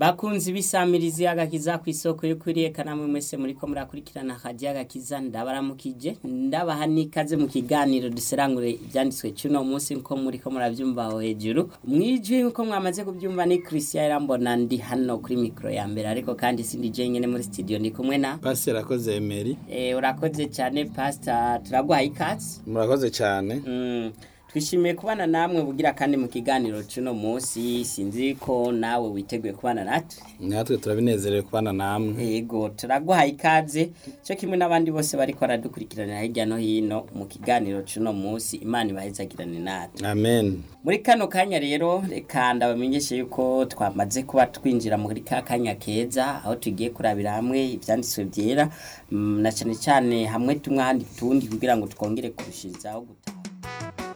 bakunzi bisamirizi agakiza ku isoko yo kwiriyeka namwe mwese muriko murakurikirana akaji agakiza ndabaramukije ndabaha n'ikaze mu kiganiro duserangure ivyanditswe cuno munsi nko muriko muravyumva aho hejuru mwijwi nko mwamaze kuvyumva ni Christian Irambona ndi hano kuri mikro ya mbere ariko kandi sindi je nyene muri studio ndi kumwe na Pastor Rakoze Emery eh urakoze cyane pastor turaguhaye ikaze murakoze cyane Mm, twishimiye kubana namwe bugira kandi mu kiganiro cuno munsi sinzi ko nawe witeguye kubana natwe natwe turabinezerewe kubana namwe yego turaguhaye ikaze cyo kimwe n'abandi bose bariko baradukurikiranira hirya no hino mu kiganiro cuno munsi imana ibahezagirane natwe amen muri kano kanya rero reka ndabamenyeshe yuko twamaze kuba twinjira muri ka kanya keza aho tugiye kurabira hamwe ivyanditswe vyera mm, na cyane cyane hamwe tumwe ahandi tundi kugira ngo twongere kurushirizaho gutaha